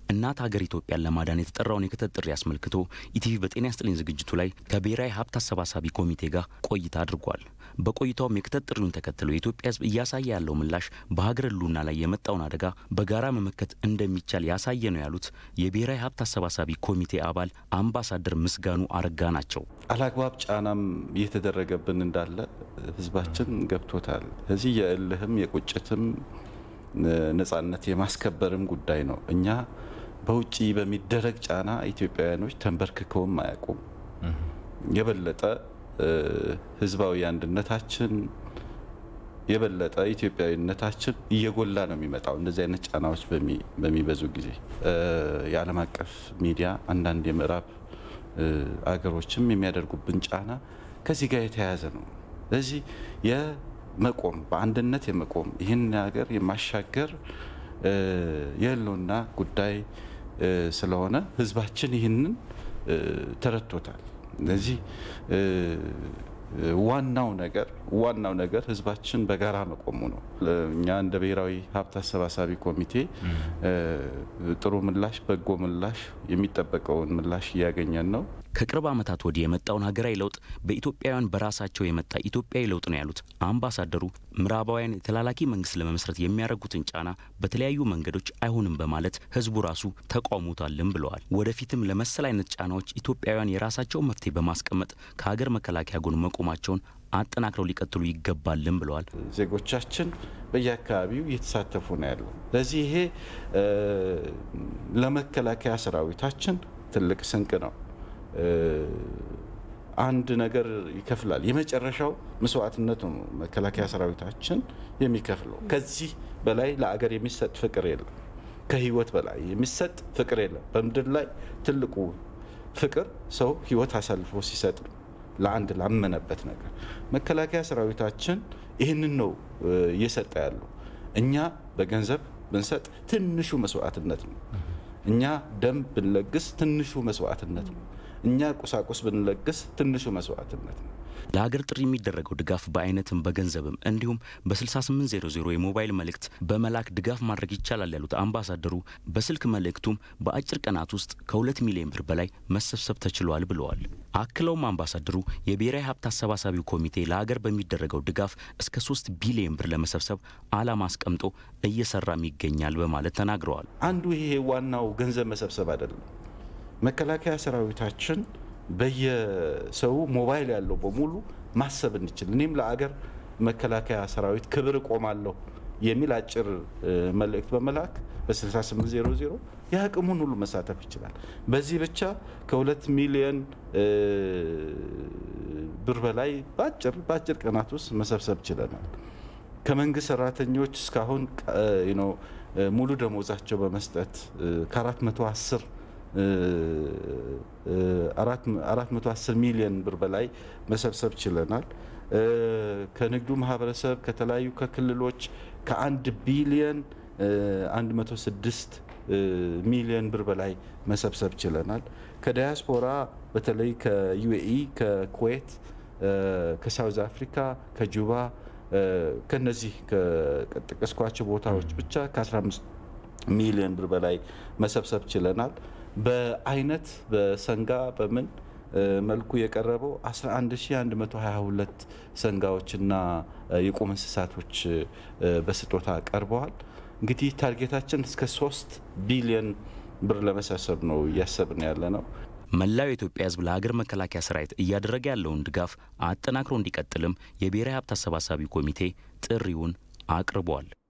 እናት ሀገር ኢትዮጵያን ለማዳን የተጠራውን የክተት ጥሪ አስመልክቶ ኢቲቪ በጤና ይስጥልኝ ዝግጅቱ ላይ ከብሔራዊ ሀብት አሰባሳቢ ኮሚቴ ጋር ቆይታ አድርጓል። በቆይታውም የክተት ጥሪውን ተከትሎ የኢትዮጵያ ሕዝብ እያሳየ ያለው ምላሽ በሀገር ሕልውና ላይ የመጣውን አደጋ በጋራ መመከት እንደሚቻል ያሳየ ነው ያሉት የብሔራዊ ሀብት አሰባሳቢ ኮሚቴ አባል አምባሳደር ምስጋኑ አረጋ ናቸው። አላግባብ ጫናም እየተደረገብን እንዳለ ሕዝባችን ገብቶታል። እዚህ የእልህም የቁጭትም ነጻነት የማስከበርም ጉዳይ ነው። እኛ በውጭ በሚደረግ ጫና ኢትዮጵያውያኖች ተንበርክከውም አያውቁም። የበለጠ ህዝባዊ አንድነታችን የበለጠ ኢትዮጵያዊነታችን እየጎላ ነው የሚመጣው እንደዚህ አይነት ጫናዎች በሚበዙ ጊዜ። የዓለም አቀፍ ሚዲያ አንዳንድ የምዕራብ አገሮችም የሚያደርጉብን ጫና ከዚህ ጋር የተያያዘ ነው። ስለዚህ የመቆም በአንድነት የመቆም ይህን ሀገር የማሻገር የህልውና ጉዳይ ስለሆነ ህዝባችን ይህንን ተረድቶታል። ስለዚህ ዋናው ነገር ዋናው ነገር ህዝባችን በጋራ መቆሙ ነው። እኛ እንደ ብሔራዊ ሀብት አሰባሳቢ ኮሚቴ ጥሩ ምላሽ፣ በጎ ምላሽ፣ የሚጠበቀውን ምላሽ እያገኘን ነው። ከቅርብ ዓመታት ወዲህ የመጣውን ሀገራዊ ለውጥ በኢትዮጵያውያን በራሳቸው የመጣ ኢትዮጵያዊ ለውጥ ነው ያሉት አምባሳደሩ ምዕራባውያን የተላላኪ መንግስት ለመመስረት የሚያደርጉትን ጫና በተለያዩ መንገዶች አይሆንም በማለት ህዝቡ ራሱ ተቃውሞታልም ብለዋል። ወደፊትም ለመሰል አይነት ጫናዎች ኢትዮጵያውያን የራሳቸውን መፍትሄ በማስቀመጥ ከሀገር መከላከያ ጎን መቆማቸውን አጠናክረው ሊቀጥሉ ይገባልም ብለዋል። ዜጎቻችን በየአካባቢው እየተሳተፉ ነው ያለው። ለዚህ ይሄ ለመከላከያ ሰራዊታችን ትልቅ ስንቅ ነው። አንድ ነገር ይከፍላል። የመጨረሻው መስዋዕትነት ነው መከላከያ ሰራዊታችን የሚከፍለው። ከዚህ በላይ ለአገር የሚሰጥ ፍቅር የለም። ከህይወት በላይ የሚሰጥ ፍቅር የለም። በምድር ላይ ትልቁ ፍቅር ሰው ህይወት አሳልፎ ሲሰጥ ነው ለአንድ ላመነበት ነገር። መከላከያ ሰራዊታችን ይህንን ነው እየሰጠ ያለው። እኛ በገንዘብ ብንሰጥ ትንሹ መስዋዕትነት ነው። እኛ ደም ብንለግስ ትንሹ መስዋዕትነት ነው። እኛ ቁሳቁስ ብንለግስ ትንሹ መስዋዕትነት ነው። ለሀገር ጥሪ የሚደረገው ድጋፍ በአይነትም በገንዘብም እንዲሁም በ6800 የሞባይል መልእክት በመላክ ድጋፍ ማድረግ ይቻላል ያሉት አምባሳደሩ በስልክ መልእክቱም በአጭር ቀናት ውስጥ ከሁለት ሚሊዮን ብር በላይ መሰብሰብ ተችሏል ብለዋል። አክለውም አምባሳደሩ የብሔራዊ ሀብት አሰባሳቢው ኮሚቴ ለሀገር በሚደረገው ድጋፍ እስከ ሶስት ቢሊዮን ብር ለመሰብሰብ ዓላማ አስቀምጦ እየሰራም ይገኛል በማለት ተናግረዋል። አንዱ ይሄ ዋናው ገንዘብ መሰብሰብ አይደለም። መከላከያ ሰራዊታችን በየሰው ሞባይል ያለው በሙሉ ማሰብ እንችል እኔም ለአገር መከላከያ ሰራዊት ክብር እቆማለሁ የሚል አጭር መልእክት በመላክ በ6800 የአቅሙን ሁሉ መሳተፍ ይችላል። በዚህ ብቻ ከሁለት ሚሊዮን ብር በላይ በአጭር በአጭር ቀናት ውስጥ መሰብሰብ ችለናል። ከመንግስት ሰራተኞች እስካሁን ሙሉ ደሞዛቸው በመስጠት ከ410 410 ሚሊዮን ብር በላይ መሰብሰብ ችለናል። ከንግዱ ማህበረሰብ ከተለያዩ ከክልሎች ከአንድ ቢሊየን 106 ሚሊዮን ብር በላይ መሰብሰብ ችለናል። ከዳያስፖራ በተለይ ከዩኤኢ፣ ከኩዌት፣ ከሳውዝ አፍሪካ፣ ከጁባ ከነዚህ ከጠቀስኳቸው ቦታዎች ብቻ ከ15 ሚሊዮን ብር በላይ መሰብሰብ ችለናል። በአይነት በሰንጋ በምን መልኩ የቀረበው 11122 ሰንጋዎችና የቁም እንስሳቶች በስጦታ ቀርበዋል። እንግዲህ ታርጌታችን እስከ 3 ቢሊዮን ብር ለመሰብሰብ ነው እያሰብን ያለ ነው። መላው የኢትዮጵያ ሕዝብ ለሀገር መከላከያ ሰራዊት እያደረገ ያለውን ድጋፍ አጠናክሮ እንዲቀጥልም የብሔራዊ ሀብት አሰባሳቢ ኮሚቴ ጥሪውን አቅርቧል።